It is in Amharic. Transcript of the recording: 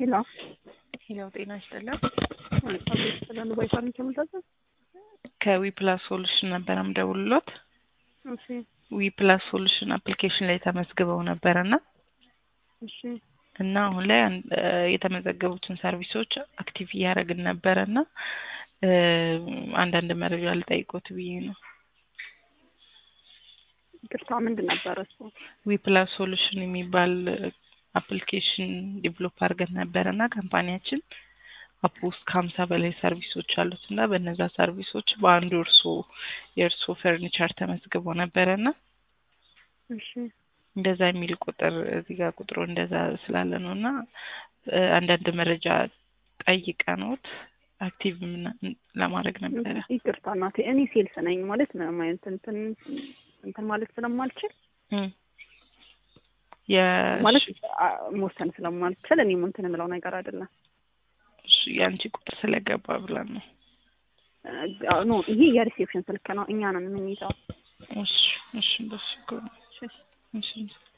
ሄሎ ሄሎ ጤና ይስጥልን። ስለ ዱባይ ሳሚት የምታዘዝ ከዊ ፕላስ ሶሉሽን ነበር ምደውልሎት። እሺ ዊ ፕላስ ሶሉሽን አፕሊኬሽን ላይ ተመዝግበው ነበር እና እሺ እና አሁን ላይ አን- እ የተመዘገቡትን ሰርቪሶች አክቲቭ እያደረግን ነበረ እና እ አንዳንድ መረጃ ልጠይቆት ብዬ ነው። ይቅርታ ምንድን ነበረ እሱ? ዊ ፕላስ ሶሉሽን የሚባል አፕሊኬሽን ዲቨሎፕ አድርገን ነበረ እና ካምፓኒያችን አፕ ውስጥ ከሀምሳ በላይ ሰርቪሶች አሉት እና በእነዛ ሰርቪሶች በአንዱ እርሶ የእርሶ ፈርኒቸር ተመዝግቦ ነበረ እና እሺ እንደዛ የሚል ቁጥር እዚህ ጋር ቁጥሩ እንደዛ ስላለ ነው እና እ አንዳንድ መረጃ ጠይቀኖት አክቲቭ ምና- ለማድረግ ነበረ። ይቅርታ እናቴ እኔ ሴልስ ነኝ ማለት ምንም አይነት እንትን እንትን ማለት ስለማልችል እም። የ- ማለት አ- መወሰን ስለማልችል እኔም እንትን የምለው ነገር አይደለም። እሺ፣ የአንቺ ቁጥር ስለገባ ብለን ነው። አ- ኖ ይሄ የሪሴፕሽን ስልክ ነው። እኛ ነን የምንይዘው። እሺ፣ እሺ፣ እንደሱ ከሆነ እሺ እሺ